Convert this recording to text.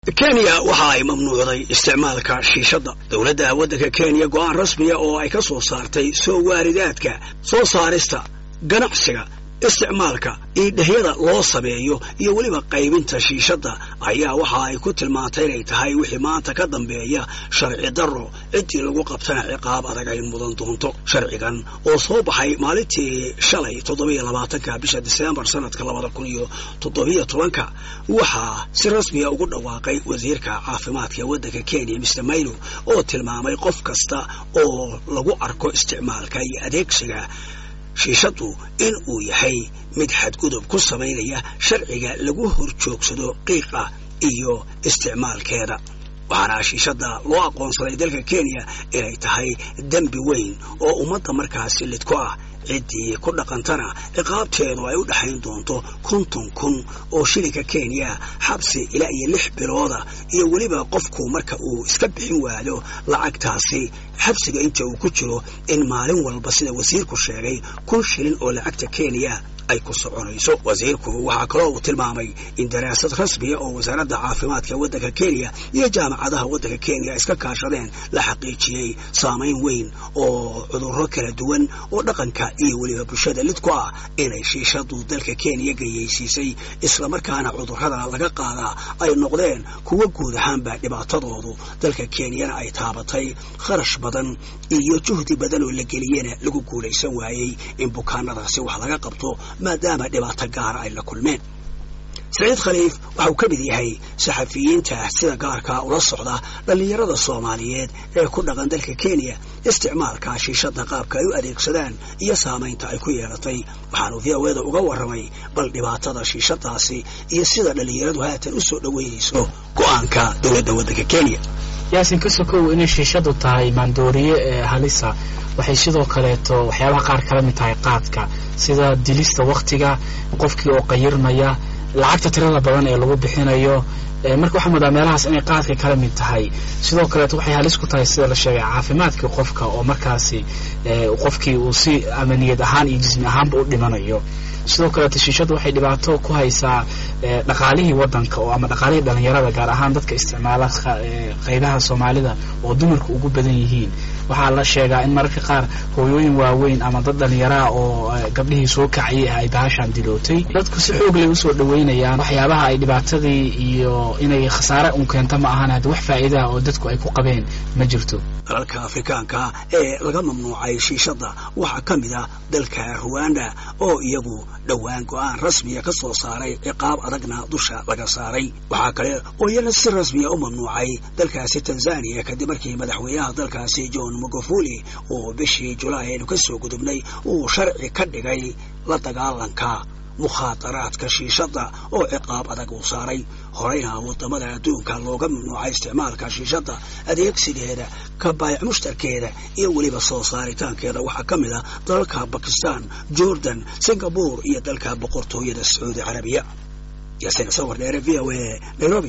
kenya waxa ay mamnuucday isticmaalka shiishadda dowladda waddanka kenya go'aan rasmiya oo ay ka soo saartay soo waaridaadka soo saarista ganacsiga isticmaalka iidhahyada loo sameeyo iyo weliba qaybinta shiishadda ayaa waxa ay ku tilmaantay inay tahay wixii maanta ka dambeeya sharci darro ciddii lagu qabtana ciqaab adag ay mudan doonto sharcigan oo soo baxay maalintii shalay toddobiyo labaatanka bisha diseembar sanadka labada kun iyo toddobiyo tobanka waxaa si rasmiya ugu dhawaaqay wasiirka caafimaadka ee waddanka kenya mister maylo oo tilmaamay qof kasta oo lagu arko isticmaalka iyo adeegsiga shiishaddu in uu yahay mid xadgudub ku samaynaya sharciga lagu horjoogsado qiiqa iyo isticmaalkeeda waxaana shiishadda loo aqoonsaday dalka kenya inay tahay dembi weyn oo ummadda markaasi lidku ah ciddii ku dhaqantana ciqaabteedu ay u dhexayn doonto konton kun oo shilinka kenya xabsi ilaa iyo lix bilooda iyo weliba qofku marka uu iska bixin waado lacagtaasi xabsiga inta uu ku jiro in maalin walba sida wasiirku sheegay kun shilin oo lacagta kenya ay ku soconayso wasiirku waxaa kaloo uu tilmaamay in daraasad rasmiya oo wasaaradda caafimaadka waddanka kenya iyo jaamacadaha waddanka kenya iska kaashadeen la xaqiijiyey saamayn weyn oo cudurro kala duwan oo dhaqanka iyo weliba bulshada lid ku ah inay shiishadu dalka kenya gayeysiisay islamarkaana cudurrada laga qaadaa ay noqdeen kuwa guud ahaanba dhibaatadoodu dalka kenyana ay taabatay kharash badan iyo juhdi badan oo la geliyena lagu guulaysan waayey in bukaanadaasi wax laga qabto maadaama dhibaato gaara ay la kulmeen saciid khaliif waxa uu ka mid yahay saxafiyiinta sida gaarka ula socda dhallinyarada soomaaliyeed ee ku dhaqan dalka kenya isticmaalka shiishadda qaabka ay u adeegsadaan iyo saamaynta ay ku yeelatay waxaanu v o eda uga warramay bal dhibaatada shiishadaasi iyo sida dhallinyaradu haatan u soo dhoweynayso go'aanka dowladda waddanka kenya yaasin ka sokow inay shiishadu tahay maandooriye ee halisa waxay sidoo kaleeto waxyaabaha qaar kala mid tahay qaadka sida dilista waktiga qofkii oo qayirmaya lacagta tirada badan ee lagu bixinayo marka waxaa moodaa meelahaas inay qaadka kala mid tahay sidoo kaleeto waxay halis ku tahay sida la sheegay caafimaadkii qofka oo markaasi qofkii uu si amaniyad ahaan iyo jismi ahaanba u dhimanayo sidoo kaleeto shiishadu waxay dhibaato ku haysaa dhaqaalihii wadanka oo ama dhaqaalihii dhalinyarada gaar ahaan dadka isticmaala qaybaha soomaalida oo dumarku ugu badan yihiin waxaa la sheegaa in mararka qaar hooyooyin waaweyn ama dad dhalinyaraha oo gabdhihii soo kacayay ah ay bahashaan dilootay dadku si xoog lay usoo dhaweynayaan waxyaabaha ay dhibaatadii iyo inay khasaare un keento ma ahan haddi wax faa'iidaha oo dadku ay ku qabeen ma jirto dalalka afrikaanka ee laga mamnuucay shiishadda waxaa ka mid ah dalka ruwanda oo iyagu dhowaan go'aan rasmiya ka soo saaray ciqaab adagna dusha laga saaray waxaa kale oo iyana si rasmiya u mamnuucay dalkaasi tanzaniya kadib markii madaxweynaha dalkaasi john magufuli oo bishii julaay aynu ka soo gudubnay uu sharci ka dhigay la dagaalanka mukhaadaraadka shiishadda oo ciqaab adag uu saaray horeyna wadamada adduunka looga mamnuucay isticmaalka shiishadda adeegsigeeda ka baayac mushtarkeeda iyo weliba soo saaritaankeeda waxaa ka mid ah dalalka bakistan jordan singapore iyo dalka boqortooyada sacuudi carabiya yasin sawir dheere v o a nairobi